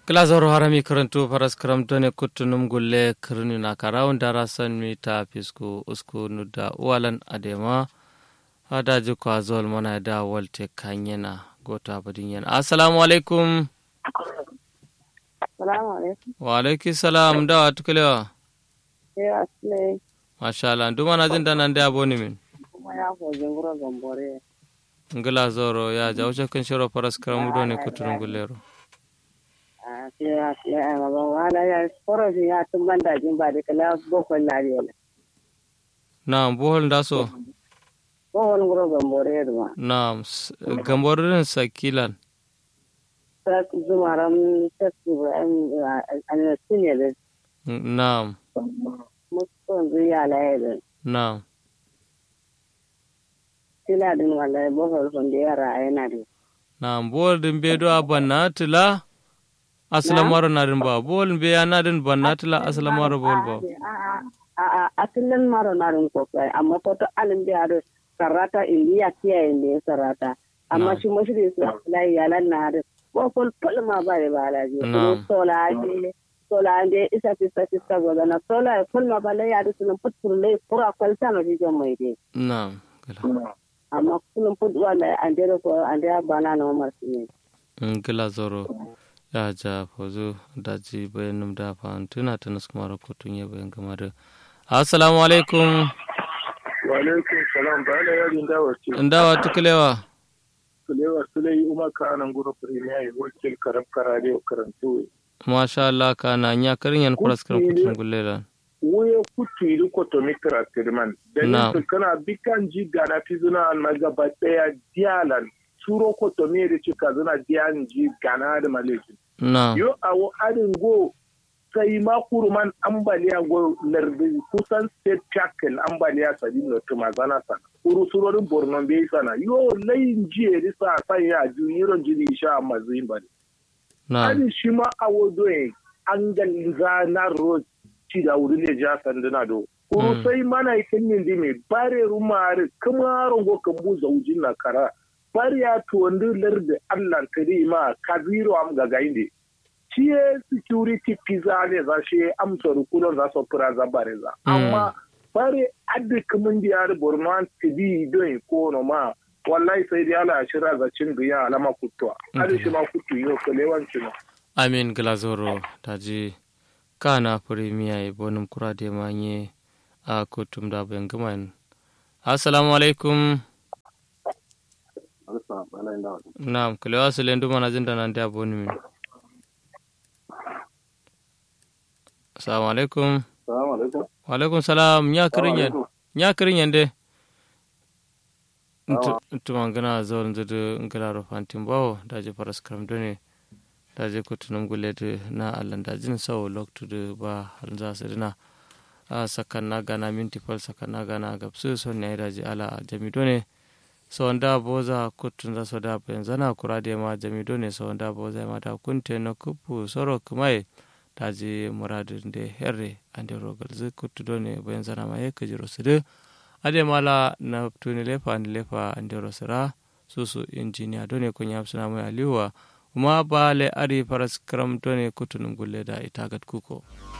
Glazoro harami karantu faras karamtone kuttunum gulle kirni na karawun darasan mi ta fisku usku nuda uwalan adema hada ji kwa zol mana da walte kanyena gota badin yana assalamu alaikum Salamu alaikum. wa alaiki salam da wa tukulewa Sai asile masha Allah duma na jin danan da aboni min kuma ya hojin gura gambore. ngila zoro ya ja wuce kan shiro faras karamu done kuttunum gullero A sai asile a baba wala ya korofin ya tun banda jin ba da kala bokon lafiya. na bohol ndaso Bokon gura gambore duma. na gamborin sakilan Ta zumaran ta Ibrahim a sinye da na mutum zuya laye da na sila din wallahi bokon sun da yara yana da. na bol din be do abanna tila asala maro na din ba bol be ya na din banna tila asala maro bol ba A a asilin maro na rin kokai amma ko to alin biya da sarata indiya kiyaye ne sarata. amma shi mashi da su layi yalan na da bokon fulma ba da ba laji Na'am. sola ande sola ande isa fista fista goda na sola fulma ba lai adu sunan putur lai kura kwalta no jijon mai dai na gila amma kullum putu wanda ande da ko ande ya bana na umar su ne gila zoro ya ja fozu daji bayan num da fa tuna tana kuma ra kotun ya bayan gama da assalamu alaikum Walaikun salam ba da yarin dawa ce. ndawa tukulewa Kulewa Sulai Umar Kanan Guru Premier ya wakil karam karare wa karantu. masha Allah kana nya karin yan kuras kan kutun gullela Wuye kutu idu kotomikra tirman. Na. Dalin su kana bikan ji gana fi zuna an magaba daya diyalan. Suro kotomi da cika zuna diyan ji gana da maleki. na Yo awo adin go sai ma kuruman ambaliya go lardi kusan state tackle ambaliya sadi no tuma zana sana. Kuru surorin Borno bai sana. Yo layin jiye risa san ya ju yiron jini sha amma zuyin bane. na Ani shi ma awo doye an galza na road ci da wuri ne ja sanduna do. Kuru Mm. sai mana ikin yin di mai bare rumare kuma rongo kan bu zaujin na kara. Bari ya tuwandu lardi Allah kari ma kaziro am gaga inde. Ciye security pizza ne za shi amsa rukunan za su fura za bare za. Mm. Amma bare adda kamun di yari borno an tibi don ko no ma wallahi sai dai ala shira za cin biya alama kutuwa. Adi shi ma kutu yau kalewancin. amin gila zoro daji kana premier ya bonum kura de manye a kutum da bayan gama yin assalamu alaikum Naam, kulewa sile nduma na zinda nande aboni min. Assalamu alaikum. Salamu alaikum. Wa alaikum salam. Nya kirin yan. alaikum. Nya kirin yan de. Tuma ngana zawon zudu ngala ro fantin bawo daje faras karam done daje kutunum gulede na allan dajin sawo loktu de ba hal za su dina a sakan na gana minti fal sakan na gana gabsu son ne daje ala jami done so nda boza kutun za so da ben zana kurade ma jami done so nda boza ma da kunte no kupu soro kumai daji muradin de herre ande rogal zu kutu done ben zana ma ye kajiro sude ade mala na tuni lefa ande lefa ande rosira susu injiniya done ko nyam suna mai aliwa kuma ba le ari faras kram done kutunum gulle da itagat kuko